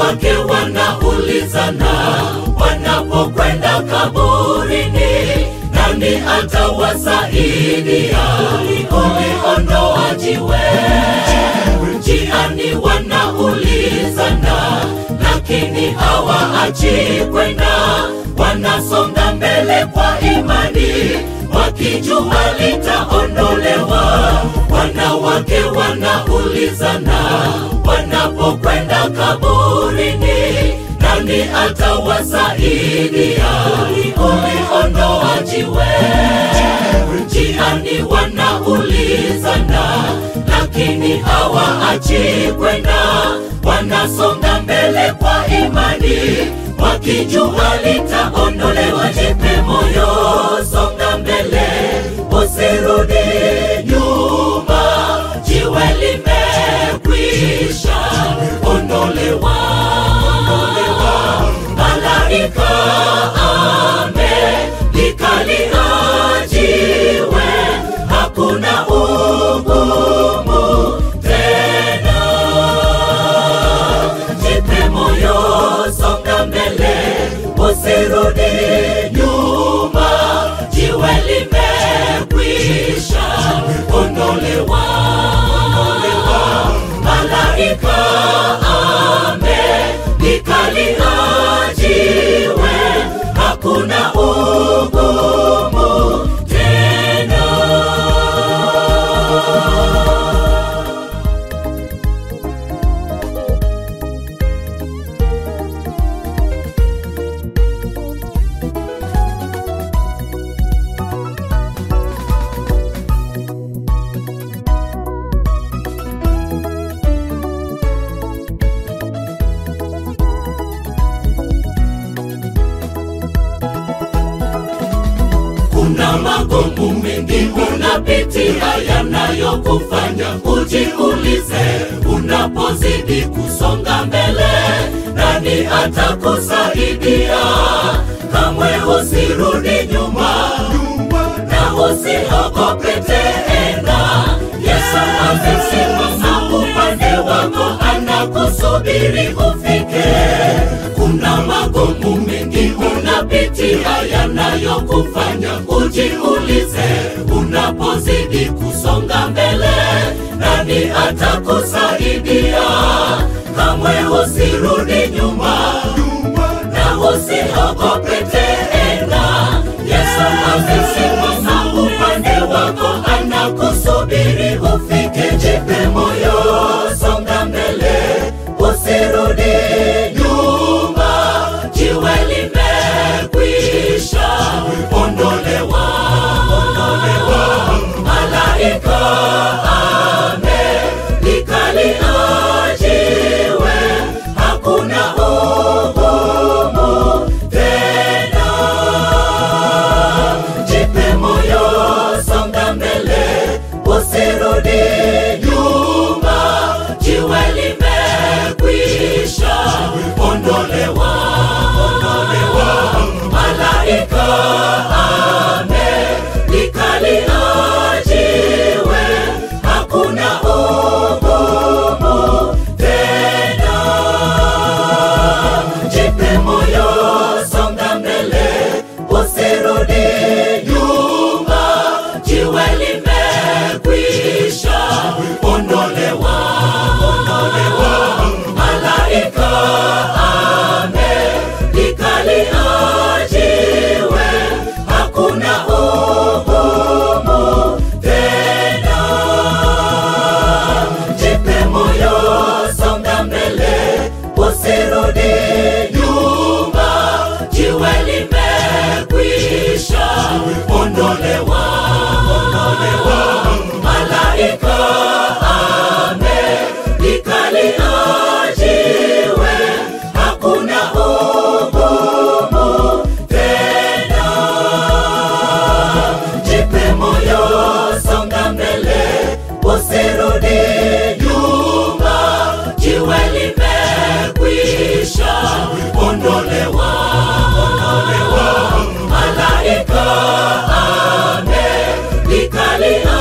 wanawake wanaulizana wanapokwenda kaburini, nani atawasaidia kuliondoa jiwe? Njiani wanaulizana, lakini hawaachi kwenda, wanasonga mbele kwa imani, wakijua litaondolewa. Wanawake wanaulizana wanapokwenda kaburini, nani atawasaidia kuliondoa jiwe? Njiani wanaulizana, lakini hawaachi kwenda, wanasonga mbele kwa imani, wakijua litaondolewa. Jipe moyo, songa mbele, usirudi nyuma, jiwe limekwisha ondolewa. Malaika amelikalia jiwe, hakuna ugumu tena. Jipe moyo, songa mbele, usirudi nyuma, jiwe limekwisha ondolewa. Malaika amelikalia jiwe, hakuna ugumu tena. Kuna magumu mengi unapitia yanayokufanya ujiulize, unapozidi kusonga mbele, nani atakusaidia? Kamwe usirudi nyuma na usiogope tena. Yesu amesimama upande wako, anakusubiri ufike. Kuna magumu mengi unapitia yanayokufanya ujiulize, unapozidi kusonga mbele, nani atakusaidia? Kamwe usirudi nyuma na usiogope tena. Yesu amesimama upande wako, anakusubiri ufike. Jipe moyo, songa mbele, usirudi nyuma, jiwe limekwisha ondolewa. Malaika amelikalia jiwe, hakuna ugumu tena. Jipe moyo, songa mbele, usirudi nyuma, jiwe limekwisha ondolewa. Malaika amelikalia jiwe, hakuna ugumu tena. Jipe moyo, songa mbele, usirudi nyuma, jiwe limekwisha ondolewa. Malaika amelikalia jiwe, hakuna ugumu tena. Jipe moyo, songa mbele, usirudi nyuma, jiwe limekwisha ondolewa. Malaika amelikalia jiwe, hakuna ugumu tena. Jipe moyo, songa mbele, usirudi nyuma, jiwe limekwisha ondolewa. Malaika amelikalia